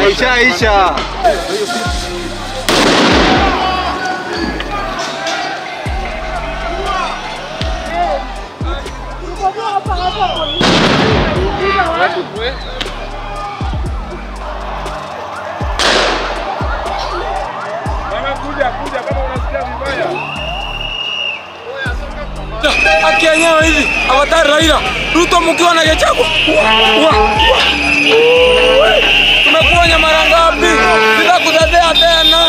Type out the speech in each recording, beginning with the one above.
Ishaisha. haki yenyewe hivi awatari Raila Ruto mkiwa na Gachagua Wa- wa- wa- tumekuonya mara ngapi? Sitakutetea tena.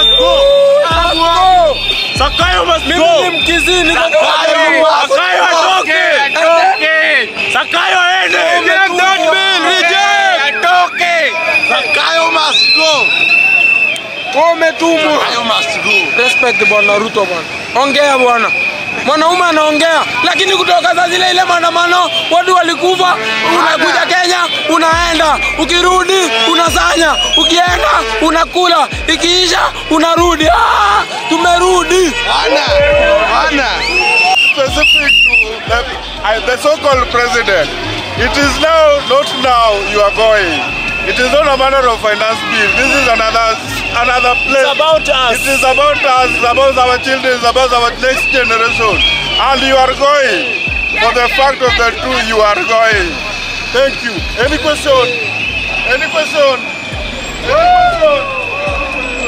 Sakayo must Mimi go. ni Mkizii, niko kwa Sakayo, Sakayo atoke. Sakayo aende. Reject that bill, reject. Atoke. Sakayo must go. Wewe umetumwa. Sakayo must go. Respect bwana Ruto bwana. Ongea bwana. Mwanaume anaongea, lakini kutoka saa zile ile maandamano watu walikufa, unakuja Kenya unaenda, ukirudi unasanya, ukienda unakula, ikiisha unarudi. Ah, tumerudi. Bana, bana. Specific to the, uh, the so-called president. It is now, not now you are going. It is not a matter of finance bill. This is another another place. It's about us. It is about us, about our children, it's about our next generation. And you are going. For the fact of the truth, you are going. Thank you. Any question? Any question? Any question?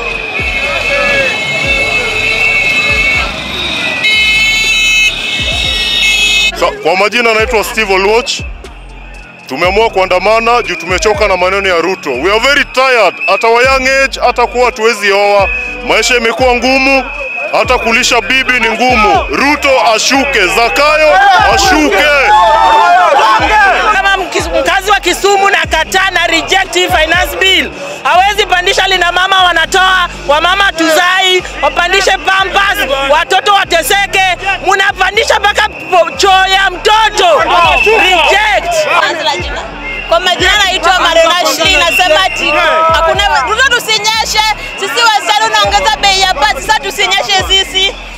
Sa, kwa majina naitwa Steve Oluoch. Tumeamua kuandamana juu tumechoka na maneno ya Ruto. We are very tired. At our young age hata kuwa hatuwezi oa. Maisha imekuwa ngumu, hata kulisha bibi ni ngumu. Ruto ashuke, Zakayo ashuke. kama mkis- mkazi wa Kisumu na kataa na reject hii finance bill. Hawezi pandisha lina mama wanatoa, wamama tuzai, wapandishe pampas, watoto wateseke, munapandisha mpaka po- choo ya mtoto. Reject. Anza jina. Kwa majina naitwa Marina Shli, nasema ati hakuna Ruto, tusinyeshe sisi wasichana, unaongeza bei ya pasi, sasa tusinyeshe sisi